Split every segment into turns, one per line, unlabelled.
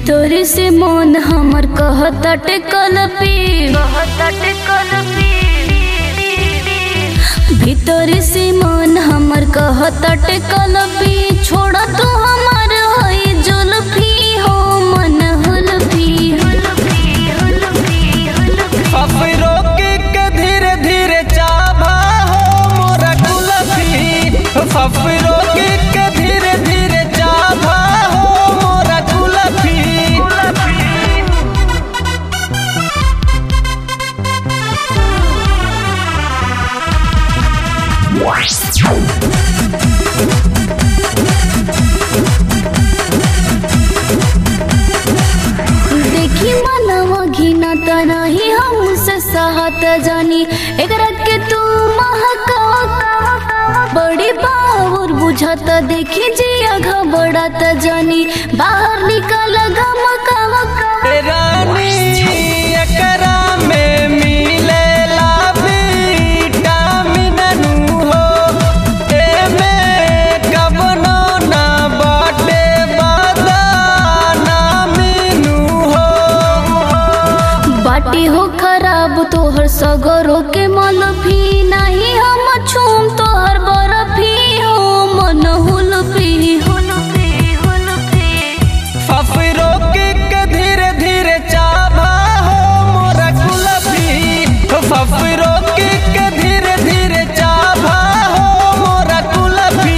भीतर से मन हमर कहतटे कलपी कहतटे कलपी भीतर से मन हमर कहतटे कलपी छोड़ तू हमर होई जुल्फी हो मन हुल्फी हुल्फी हुल्फी हुल्फी
फफरो के के धीरे धीरे चाभा हो मोरा कुलफी फफरो के के धीरे धीरे चाभा हो मोरा कुलफी
देखी मनवा घिना तनाही हमसे सहत जानी एकरा के तू महका बड़ी बावर बुझत देखी जिया घबड़त जानी बाहर निकल गमका
रानी एकरा में मिलेला विटामिन नु हो एमे कवनो ना बाटे बदाना मीनू हो
बाटी हो खराब तोहर सगरो के मलफी नहीं हम छूम तोहर बर्फी हो मन हुलफी हुलफी हुलफी
फफरो के के धीरे धीरे चाभा हो मोरा कुलफी फफरो के के धीरे धीरे चाभा हो मोरा कुलफी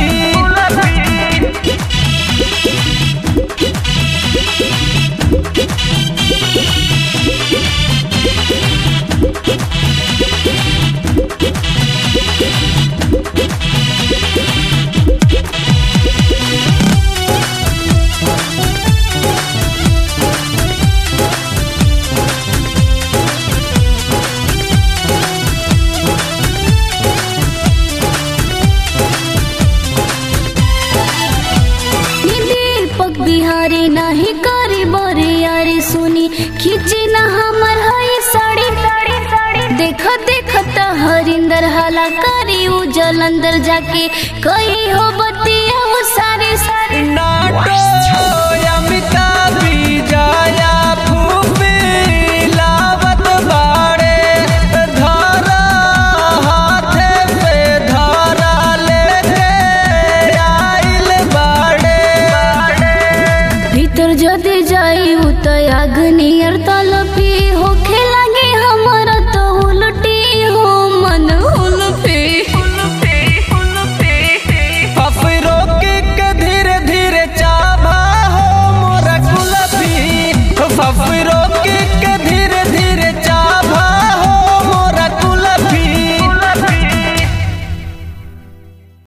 नी दीपक बिहारी नाही करी बरी यारी सुनी खींची ना हमर हई साड़ी साड़ी साड़ी देख देख त हरिंदर हाला करी उ जलंदर जाके कही हो बतिया वो सारे सारे
नाटो